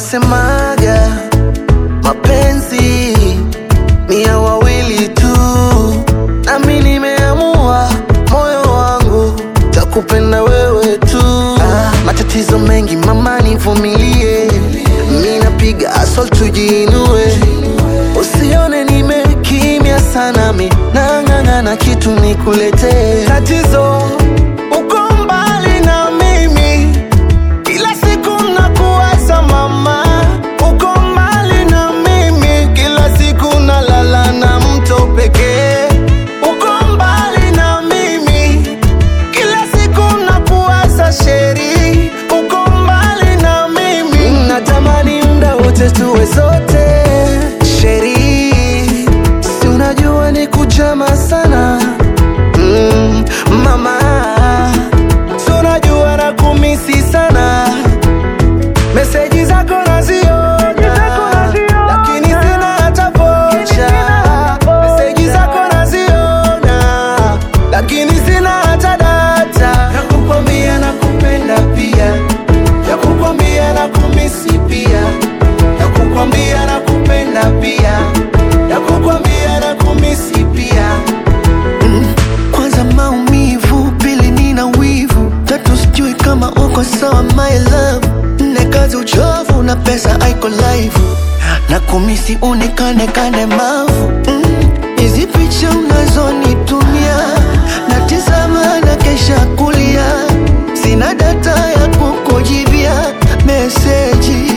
wanasemaga mapenzi ni ya wawili tu, nami nimeamua moyo wangu takupenda wewe tu. Ah, matatizo mengi mama, nivumilie, mi napiga asol tujiinue, usione nimekimya sana, mi nang'ang'ana kitu nikuletee. Tatizo uko mbali na mimi kila siku nakuwaza mama, uko mbali na mimi, kila siku nalala na mto pekee. Uko mbali na mimi, kila siku nakuwaza sheri, uko mbali na mimi, natamani muda wote tuwe sote sheri, si unajua ni kujama sana mm, mama si unajua na kumisi sana meseji zako naziona lakini sina hata vocha meseji zako naziona lakini sina hata data ya kukwambia na kupenda pia ya kukwambia na kumisi pia ya kukwambia na kupenda pia ya kukwambia na kumisi pia kwanza maumivu, pili nina wivu, tatu sijui kama uko sawa my love, nne kazi uchovu na pesa aiko live na kumisi unikane kane mavu Mm, hizi picha unazonitumia na tizama na kesha kulia, sina data ya kukujibia meseji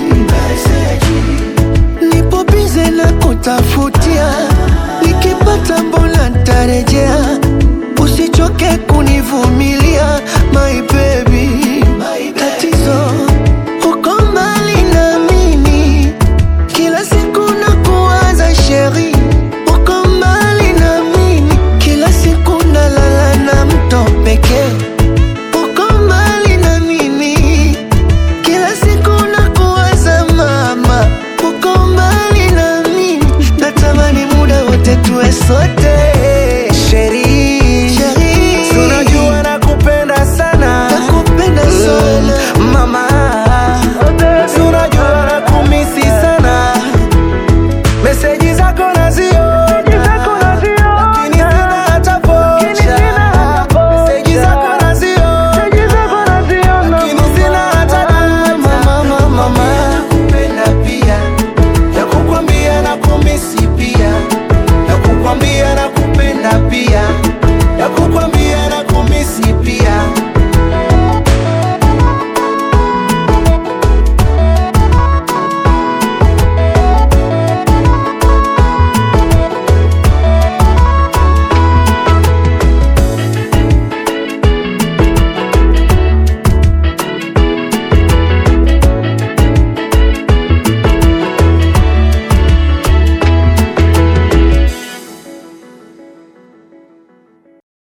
nipo bize na kutafutia, nikipata mbona ntarejea, usichoke kunivumilia my baby. Tatizo uko mbali na mimi, kila siku nakuwaza sheri, uko mbali na mimi, kila siku nalala na mto pekee, uko mbali na mimi kila siku nakuwaza mama, uko mbali na mimi, natamani muda wote tuwe sote sheri, Si unajua nakupenda sana nakupenda sana mama, si unajua nakumisi sana, meseji zako naziona, lakini sina hata vocha. Meseji zako naziona, lakini sina hata data. mama, mama. Nakupenda pia, ya kukwambia nakumisi pia, ya kukwambia nakupenda pia, ya kukwambia